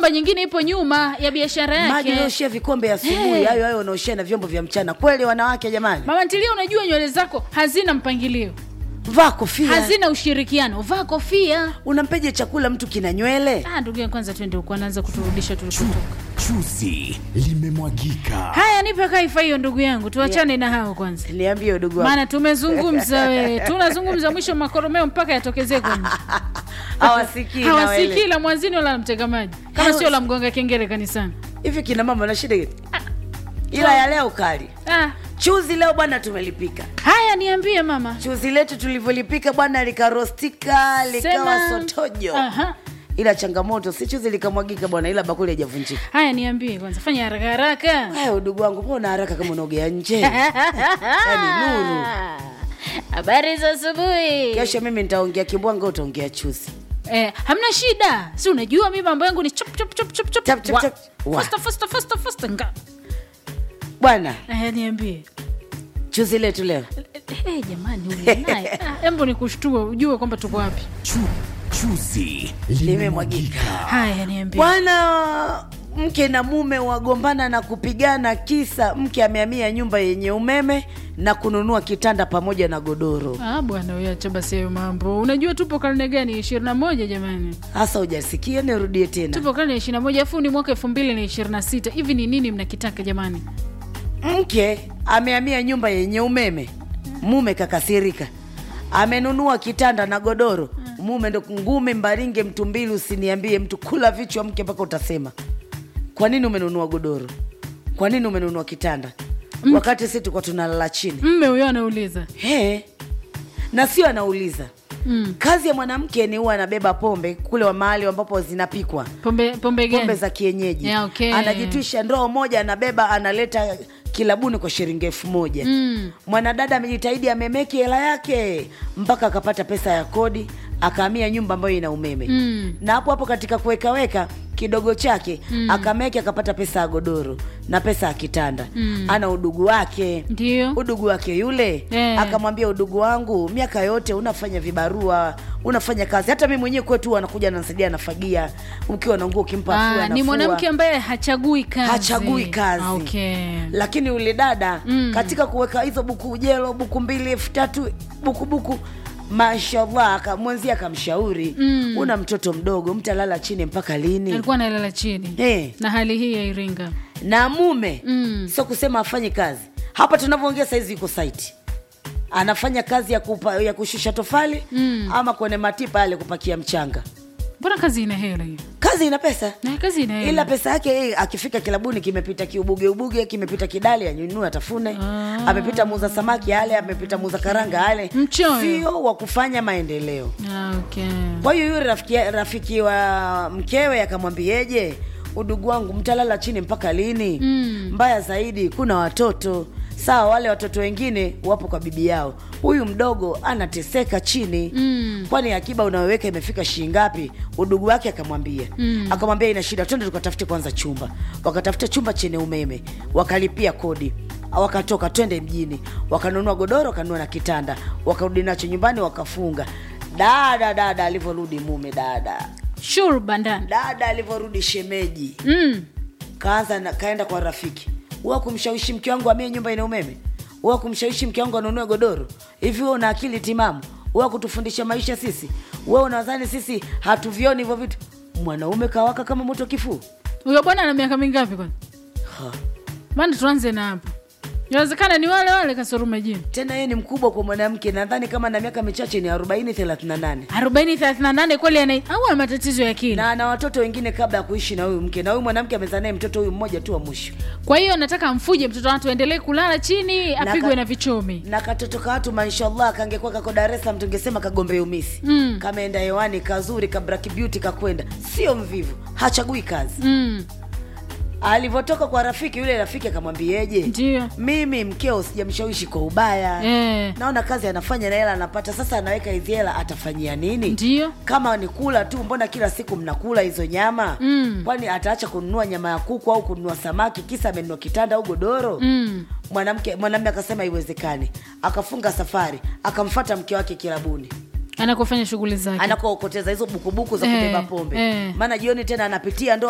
migomba nyingine ipo nyuma ya biashara maji yake unaoshia vikombe asubuhi Eh. hayo hayo unaoshia na vyombo vya mchana kweli wanawake jamani mama ntilia unajua nywele zako hazina mpangilio vaa kofia hazina ushirikiano vaa kofia unampeje chakula mtu kina nywele ah, ndugu yangu kwanza twende huko anaanza kuturudisha tulikotoka Chuzi limemwagika. haya nipe kaifa hiyo ndugu yangu tuachane na hao kwanza niambie udugu wangu maana tumezungumza we tunazungumza mwisho makoromeo mpaka yatokezee kwenye hawasikii na hawasikii waelewi. la mwanzini wala la mtega maji kama Hawas- sio la mgonga kengele kanisani hivi kina mama na shida gani ila ya leo kali ah, chuzi leo bwana tumelipika haya niambie mama chuzi letu tulivyolipika bwana likarostika likawa Sema- sotojo Aha. ila changamoto si chuzi likamwagika bwana ila bakuli haijavunjika haya niambie kwanza fanya haraka haraka haya udugu wangu mbona haraka kama unaogea nje yani nuru habari za asubuhi kesho mimi nitaongea kibwanga utaongea chuzi eh, hamna shida si unajua mi mambo yangu ni chop chop chop chop chop Chop, chop, Wa- chop. Wa. faster faster faster faster nga bwana eh, niambie chuzi letu leo Eh, eh, jamani huyu naye Ah, embo nikushtue ujue kwamba tuko wapi Chu, chuzi Limemwagika. limemwagika. haya niambie bwana mke na mume wagombana na kupigana kisa mke amehamia nyumba yenye umeme na kununua kitanda pamoja na godoro Ah, bwana uyacha basi hayo mambo unajua tupo karne gani ishirini na moja jamani hasa hujasikia nirudie tena tupo karne ya ishirini na moja afu ni mwaka elfu mbili na ishirini na sita hivi ni nini mnakitaka jamani mke amehamia nyumba yenye umeme mume kakasirika amenunua kitanda na godoro mume ndo ngumi mbaringe mtu mbili usiniambie mtu kula vichwa mke mpaka utasema kwa nini umenunua godoro kwa nini umenunua kitanda wakati si tulikuwa tunalala chini mme huyo anauliza He. na sio anauliza mm. kazi ya mwanamke ni huwa anabeba pombe kule wa mahali ambapo zinapikwa pombe pombe gani pombe za kienyeji Yeah, okay. anajitwisha ndoo moja anabeba analeta kilabuni kwa shilingi elfu moja Mm. mwanadada amejitahidi amemeki hela yake mpaka akapata pesa ya kodi akahamia nyumba ambayo ina umeme Mm. na hapo hapo katika kuwekaweka kidogo chake mm. akameki akapata pesa ya godoro na pesa ya kitanda Mm. ana udugu wake ndio udugu wake yule Eh. akamwambia udugu wangu miaka yote unafanya vibarua unafanya kazi hata mi mwenyewe kwetu anakuja anansaidia anafagia ukiwa na nguo ukimpa afua, ah, ni anafua. mwanamke ambaye hachagui kazi hachagui kazi Ah, okay. lakini yule dada Mm. katika kuweka hizo buku ujelo buku mbili elfu tatu buku buku mashallah aka- mwenzie akamshauri Mm. una mtoto mdogo mtalala chini mpaka lini alikuwa analala chini Eh. na hali hii ya iringa na mume Mm. sio kusema afanye kazi hapa tunavyoongea saizi yuko saiti anafanya kazi ya, kupa, ya kushusha tofali Mm. ama kwenye matipa yale kupakia mchanga mbona kazi ina hela hiyo kazi ina pesa na kazi ina hela ila pesa yake yeye akifika kilabuni kimepita kiubuge ubuge kimepita kidali anyunue atafune Ah. amepita muuza samaki ale amepita muuza karanga ale Mchoyo. sio wa kufanya maendeleo ah, okay. kwa hiyo yule rafiki, rafiki wa mkewe akamwambieje udugu wangu mtalala chini mpaka lini Mm. mbaya zaidi kuna watoto sawa wale watoto wengine wapo kwa bibi yao huyu mdogo anateseka chini Mm. kwani akiba unayoweka imefika shilingi ngapi udugu wake akamwambia Mm. akamwambia ina shida twende tukatafute kwanza chumba wakatafuta chumba chenye umeme wakalipia kodi wakatoka twende mjini wakanunua godoro wakanunua na kitanda wakarudi nacho nyumbani wakafunga dada dada alivyorudi mume dada shur bandani dada alivyorudi shemeji mm. kaanza na, kaenda kwa rafiki wa kumshawishi mke wangu amie nyumba ina umeme wa kumshawishi mke wangu anunue godoro hivi wewe una akili timamu wa kutufundisha maisha sisi wewe unadhani sisi hatuvioni hivyo vitu mwanaume kawaka kama moto kifuu huyo bwana ana miaka mingapi kwani Ha. maana tuanze na hapo inawezekana ni wale wale kasorume jini tena yeye ni mkubwa kwa mwanamke nadhani kama na miaka michache ni 40 38 arobaini thelathini na nane kweli ana au ana matatizo ya akili na ana watoto wengine kabla ya kuishi na huyu mke na huyu mwanamke amezaa naye mtoto huyu mmoja tu wa mwisho kwa hiyo nataka amfuje mtoto watu aendelee kulala chini apigwe ka- na vichomi na katoto ka watu mashallah kangekuwa kako dar es salaam tungesema kagombe umisi Mm. kameenda hewani kazuri kabraki beauty kakwenda sio mvivu hachagui kazi mm. alivyotoka kwa rafiki yule rafiki akamwambieje ndio mimi mkeo sijamshawishi kwa ubaya Eh. naona kazi anafanya na hela anapata sasa anaweka hizi hela atafanyia nini ndio kama ni kula tu mbona kila siku mnakula hizo nyama Mm. kwani ataacha kununua nyama ya kuku au kununua samaki kisa amenunua kitanda au godoro mm. mwanamke mwanamume akasema haiwezekani akafunga safari akamfata mke wake kilabuni anakofanya shughuli zake anakookoteza hizo bukubuku za Eh, kubeba pombe eh. maana jioni tena anapitia ndo